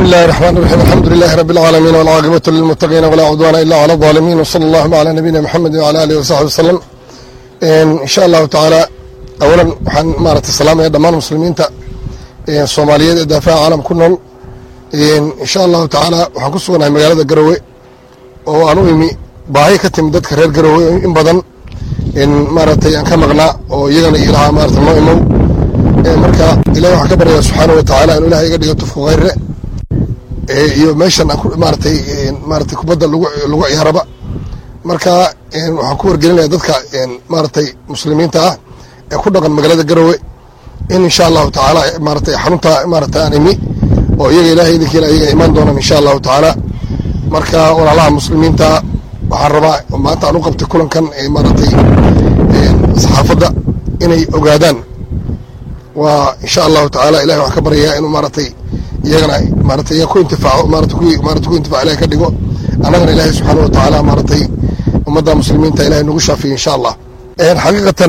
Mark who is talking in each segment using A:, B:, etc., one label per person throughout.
A: الله الرحمن الرحيم الحمد لله رب العالمين والعاقبة للمتقين ولا عدوان إلا على الظالمين وصلى الله على نبينا محمد وعلى آله وصحبه وسلم إن شاء الله تعالى أولا waxaan maaragtay salaamaya dhammaan muslimiinta soomaaliyeed ee daafaha caalam ku nool insha allahu tacaala waxaan ku suganahay magaalada garowe oo aan u imi baahi ka timid dadka reer garowe in badan maaragtay aan ka maqnaa oo iyagana ilahaa maarata noo imow marka ilahi waxaan ka baryaa subxaana wa tacaala inuu ilahay iga dhigo tufku khayre iyo meeshan aan maaratay maaratay kubadda lagu lagu ciyaaraba marka waxaan ku wargelinaya dadka maaratay muslimiinta ah ee ku dhaqan magaalada garowe in insha allahu tacaala maaratay xarunta maarata aan imi oo iyaga ilahay idinkiina iyaga imaan doonaan insha allahu tacaala marka walaalaha muslimiinta waxaan rabaa maanta aan u qabtay kulankan maaratay saxaafadda inay ogaadaan waa insha allahu tacaala ilahi waxaan ka baryayaa inuu maaratay iyagana maaratay iyaga ku intifaaco maarata kuwii maarata ku intifaco ilahi ka dhigo annagana ilaahay subxaana wa tacaala maaratay ummadda muslimiinta ilahay nagu shaafiya insha allah xaqiiqatan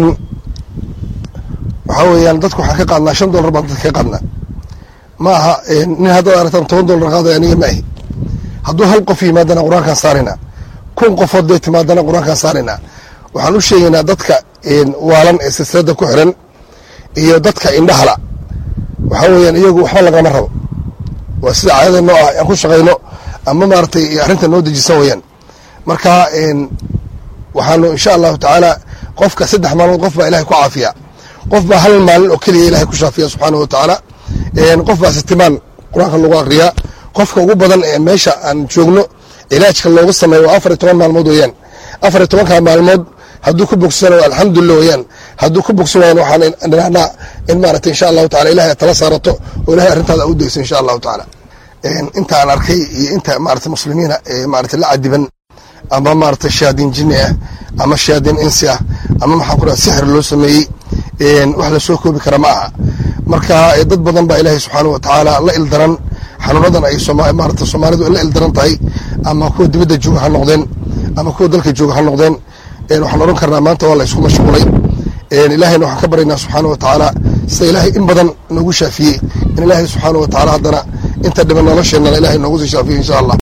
A: waxaa weeyaan dadku waxaan ka qaadnaa shan dollar baan dadka ka qaadnaa ma aha nin haddaad aragtaan toban dollar qaadaya aniga ma ahi hadduu hal qof yimaadana qur-aankaan saaraynaa kun qofood day timaadana qur-aankaan saaraynaa waxaan u sheegaynaa dadka waalan ee silsilada ku xiran iyo dadka indhahala waxaa weeyaan iyagu waxba lagama rabo waa sida caadada noo ah aan ku shaqayno ama maaratay arrinta noo dejisan weeyaan marka waxaanu insha allahu tacaala qofka saddex maalmood qof baa ilahay ku caafiya qof baa hal maalin oo keliya ilahay ku shaafiya subxaana wa tacaala qof baa sitimaan qur-aanka lagu akriyaa qofka ugu badan ee meesha aan joogno cilaajka looga sameeyo waa afar iyo toban maalmood weeyaan afar iyo tobanka maalmood hadduu ku bogsano alxamdulilah weyaan hadduu ku bogsan waayan waxaan dhinahnaa in maarata insha allahu tacala ilahay aad tala saarato oo ilahay arrintaada u dayso insha allahu tacaala inta aan arkay iyo inta maarata muslimiina ee maarata la cadiban ama maarata shayaadiin jinni ah ama shayaadiin insi ah ama maxaan ku dhaha sixir loo sameeyey wax lasoo koobi kara ma aha marka dad badan baa ilaahay subxaana wa tacaala la ildaran xanuunadan ay maarata soomaalidu la ildaran tahay ama kuwa dibadda jooga ha noqdeen ama kuwa dalka jooga ha noqdeen waxaan odhan karnaa maanta waa la isku mashquulay ilaahayna waxaan ka baryaynaa subxaana wa tacaala sida ilaahay in badan noogu shaafiyey in ilaahay subxaana wa tacaala haddana inta dhiban nolosheenana ilahay noogu sii shaafiyo insha allah